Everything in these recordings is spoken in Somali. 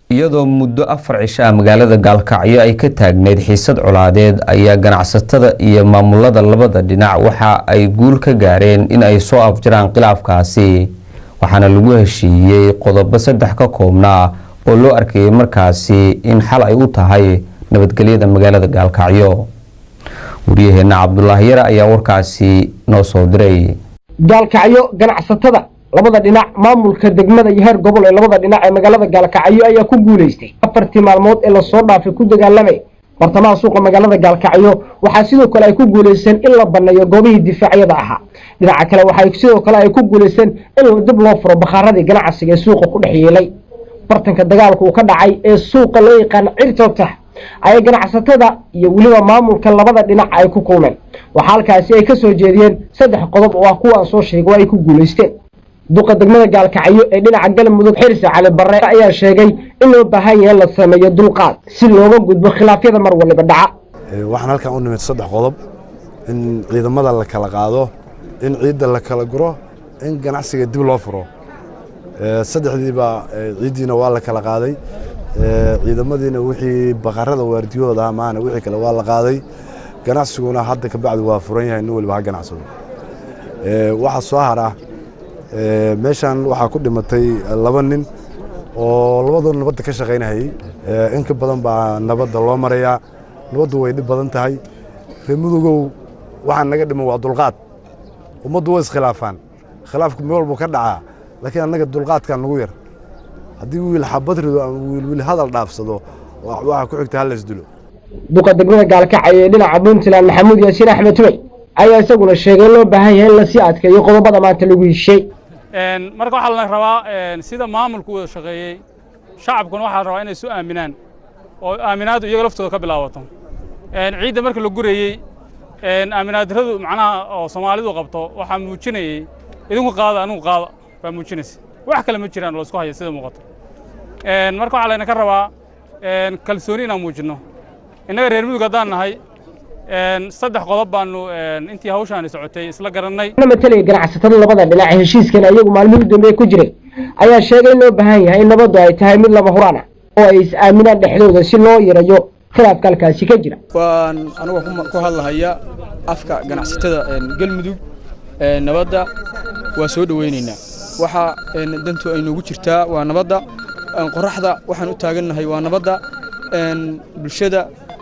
iyadoo muddo afar cisho ah magaalada gaalkacyo ay ka taagneyd xiisad colaadeed ayaa ganacsatada iyo maamulada labada dhinac waxa ay guul ka gaareen in ay soo afjaraan khilaafkaasi waxaana lagu heshiiyey qodobo saddex ka koobnaa oo loo arkayay markaasi in xal ay u tahay nabadgelyada magaalada gaalkacyo waryaheena cabdulaahi yare ayaa warkaasi noo soo diray gaalkacyo ganacsatada labada dhinac maamulka degmada iyo heer gobol ee labada dhinac ee magaalada gaalkacyo ayaa ku guulaystay afartii maalmood ee lasoo dhaafay ku dagaalamay bartamaha suuqa magaalada gaalkacyo waxaa sidoo kale ay ku guulaysteen in la banneeyo goobihii difaacyada ahaa dhinaca kale waxay sidoo kale ay ku guulaysteen in dib loo furo bakhaaradii ganacsiga ee suuqa ku dhex yeelay bartanka dagaalka uu ka dhacay ee suuqa loo yaqaana cirtogta ayay ganacsatada iyo weliba maamulka labada dhinac ay ku kulmeen waxaa halkaasi ay ka soo jeediyeen saddex qodob oo ah kuwaan soo sheegay oo ay ku guulaysteen duqa degmada gaalkacyo ee dhinaca galmudug xirsa cali barre ayaa sheegay in loo baahan yahay la sameeyo dulqaad si looga gudbo khilaafyada mar waliba dhaca waxaan halkan u nimid saddex qodob in ciidamada la kala qaado in ciidda la kala guro in ganacsiga dib loo furo saddexdiiba ciiddiina waa la kala qaaday ciidamadiina wixii baqarada waardiyahooda ah maana wixii kale waa la qaaday ganacsiguna hadda ka bacdi waa furan yahay nin waliba ha ganacsado waxaa soo hara meeshan waxaa ku dhimatay laba nin oo labadooda nabadda ka shaqaynahayey in ka badan baa nabadda loo marayaa nabaddu way dhib badan tahay reer mudugow waxaa naga dhiman waa dulqaad ummaddu way iskhilaafaan khilaafku meel walbuu ka dhacaa laakiin annaga dulqaadkaa nagu yar haddii wiil xabad rido ama wiilwiil hadal dhaafsado waxaa ku xigta hal laysdilo duqa degmada gaalkacyo ee dhinaca puntland maxamuud yaasiin axmed tubey ayaa isaguna sheegay in loo baahan yahay in lasii adkeeyo qodobada maanta lagu heshay marka waxaa la rabaa sida maamulku wada shaqeeyey shacabkuna waxaa la rabaa inay isu aaminaan oo aaminaaddu iyaga laftooda ka bilaabato ciidda marka la gurayey aaminaadiradu macnaha oo soomaalidu qabto waxaa muujinayey idinku qaada anigu qaada baa muujinaysa wax kale ma jiraan oo laisku haya sida muuqato marka waxaa laynaka rabaa kalsooni inaan muujinno innaga reer mudug haddaan nahay saddex qodob baanu intii hawshaani socotay isla garannay matalaya ganacsatada labada dhinac ee heshiiskan iyagu maalmihii u dambeeye ku jiray ayaa sheegay in loo baahan yahay in nabaddu ay tahay mid lama huraan ah oo ay is-aaminaan dhexdooda si loo yarayo khilaafka halkaasi ka jira waan anigoo ku hadlahaya afka ganacsatada galmudug nabadda waa soo dhoweynaynaa waxa dantu ay noogu jirtaa waa nabadda qoraxda waxaan u taagannahay waa nabadda bulshada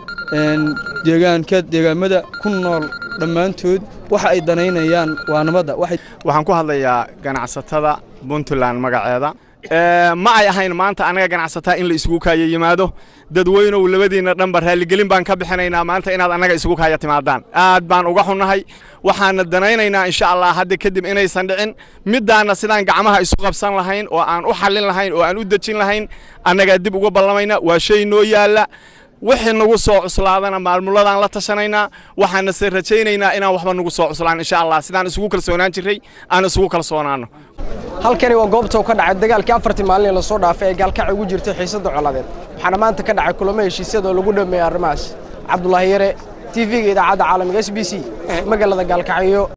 deegaanka deegaamada ku nool dhammaantood waxa ay danaynayaan waa nabadda waxaan ku hadlayaa ganacsatada puntland magaceeda ma ay ahayn maanta annaga ganacsataa in la isugu kaaya yimaado dadweynow labadiinna dhanba raalligelin baan ka bixinaynaa maanta inaad annaga isugu kaaya timaadaan aad baan uga xunnahay waxaana danaynaynaa insha allah hadda kadib inaysan dhicin middaanna sidaan gacmaha isu qabsan lahayn oo aan u xallin lahayn oo aan u dejin lahayn annagaa dib uga ballamayna waa shay noo yaalla wixii nagu soo cuslaadana maalmuladaan la tashanaynaa waxaana se rajaynaynaa inaan waxba nagu soo cuslaan insha allah sidaan isugu kalsoonaan jirray aan isugu kalsoonaano halkani waa goobta ka dhacay dagaalkii afartii maalin ee lasoo dhaafay ee gaalkacay ugu jirtay xiisadda coladeed waxaana maanta ka dhacay kulamo heshiisyada oo lagu dhameeyey arrimahaas cabdulaahi yare t v-ga idaacadda caalamiga s b c magaalada gaalkacyo